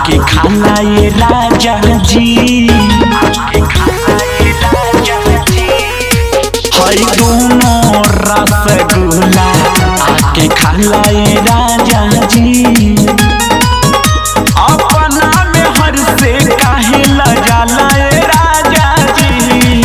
आके खाला ये राजा जी हई दोनों रसगुल्ला आके खाला ये राजा जी अपना में हर से काहे लजाला ये राजा जी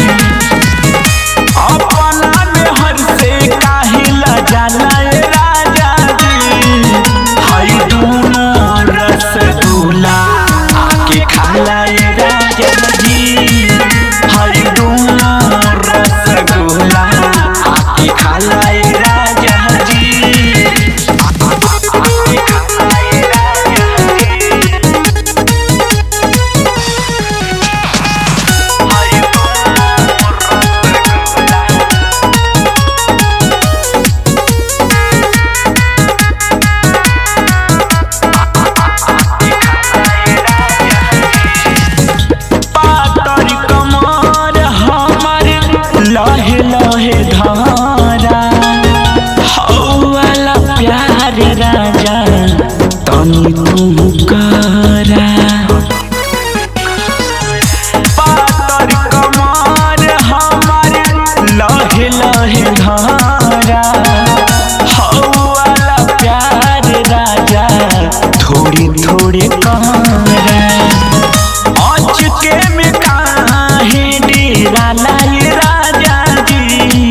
अपना में हर से काहे लजाला ये राजा जी हई दोनों रसगुल्ला आके खाला ये राजा जी हई दोनों रसगुल्ला आके खाला ये राजा जी आके खाला ये राजा जी हई दोनों रसगुल्ला पातर कमर हमर लहे लहे धारा हौवाला प्यार राजा तनी तू करा पातर कमर हमर लहे लहे धारा हौवाला प्यार राजा थोड़ी थोड़ी करा अचके में काहे डेरा लाए राजा जी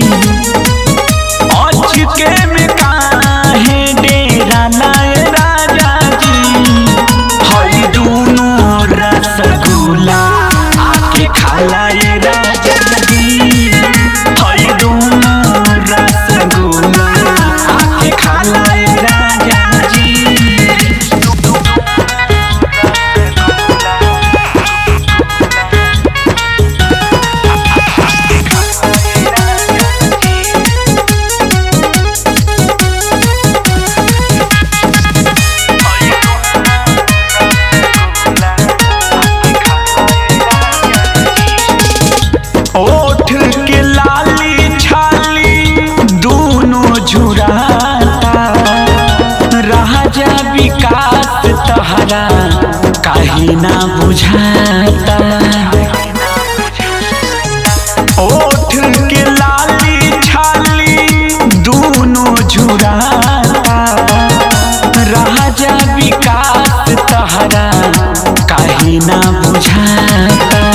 अचके में काहे डेरा लाए राजा जी हई दोनों रसगुल्ला आके खालाए राजा जी हई दोनों रसगुल्ला आके खालाए राजा जी ओठ के लाली छाली दोनों झुराता राजा विकास तहरा काहे ना बुझाता ओठ के लाली छाली दोनों झुराता राजा विकास तहरा काहे ना बुझाता